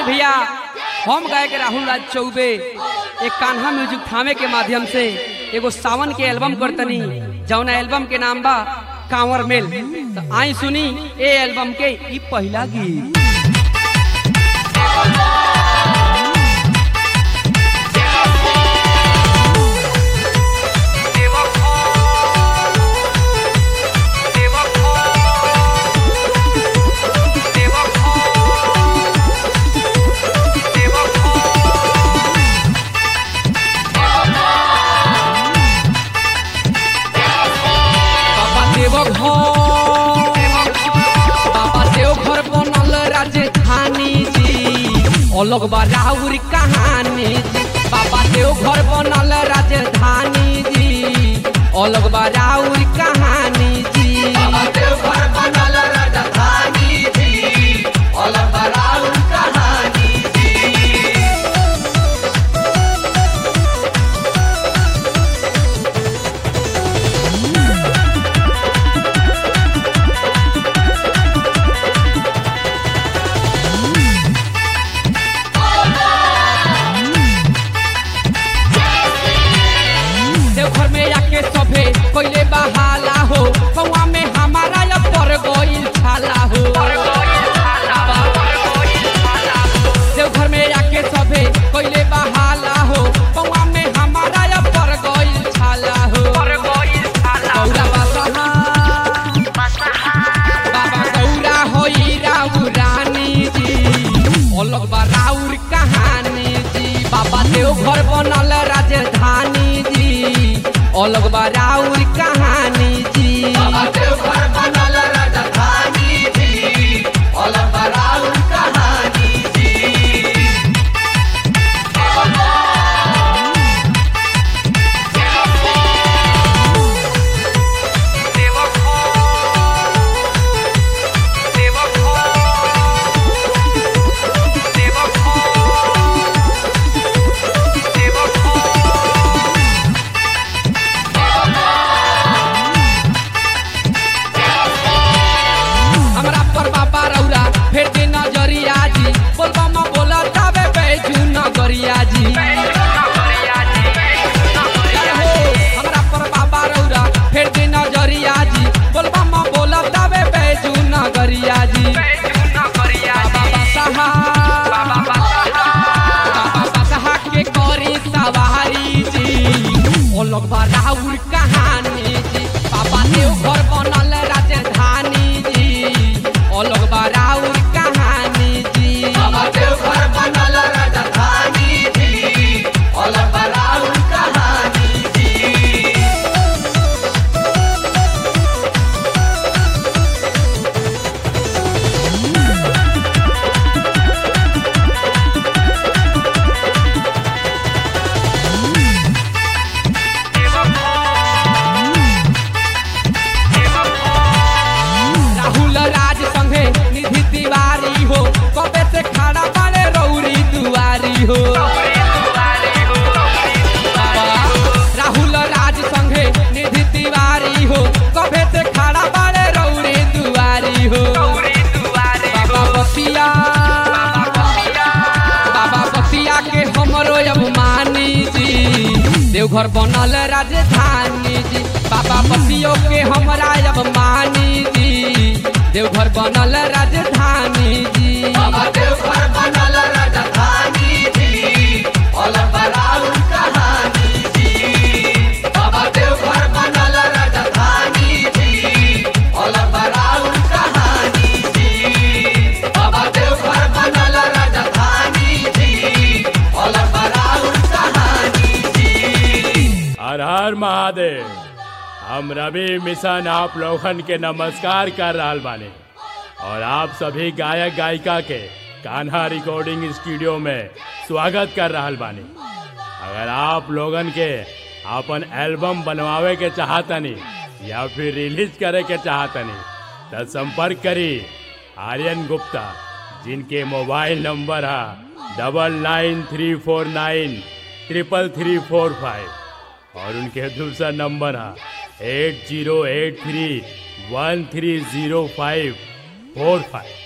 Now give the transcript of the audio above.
भैया हम गायक राहुल राज चौबे एक कान्हा म्यूजिक थामे के माध्यम से एगो सावन के एल्बम करतनी जौना एल्बम के नाम बा कांवर मेल तो आई सुनी ए एल्बम के ई पहला गीत बाबा देव घर बाबा देव घर बनल राजधानी जी अलग बा राउर कहानी जी बाबा देव घर बनल राजधानी जी अलग बा राउर कहानी जी देवघर में आके सभे पहले बहाला हो कौआ में हमारा या पर गइल छाला हो देवघर में आके सभे पहले बहाला हो कौआ में हमारा या पर गइल छाला हो गौरा बसहा बाबा गौरा होई राउ रानी जी अलग बा राउर कहानी जी बाबा देव घर बनल राजधानी जी अलग बा राउर कहानी जी हमरा पर बाबा रौरा फेर के नजरिया जी बोलबा म बोला ताबे बैजू नगरिया जी हो, हमरा पर बाबा रौरा फेर के नजरिया जी बोलबा म बोला ताबे बैजू नगरिया जी बाबा बसहा बाबा बसहा के करी सवारी जी अलग बा राउर कहानी जी बाबा देव घर बनल राजधानी जी अलग बा राउर कहानी जी राहुल राज संगे निधि तिवारी हो कबे से खड़ा बाड़े रौरी दुआरी हो बाबा, राहुल राज संगे निधि तिवारी हो कबे से खड़ा बाड़े रौरी दुआरी हो बाबा बसिया बाबा बसिया के हमरो अभिमानी जी देवघर बनल राजधानी जी बाबा बसियो के हमरा अभिमानी जी देवघर बनल राजधानी जी हर हर महादेव हम रवि मिशन आप लोगन के नमस्कार कर रहल बानी और आप सभी गायक गायिका के कान्हा रिकॉर्डिंग स्टूडियो में स्वागत कर रहल बानी अगर आप लोगन के अपन एल्बम बनवावे के चाहतनी या फिर रिलीज करे के चाहतनी तो संपर्क करी आर्यन गुप्ता जिनके मोबाइल नंबर है double nine three four nine triple three four five और उनके दूसरा नंबर है eight zero eight three one three zero five four five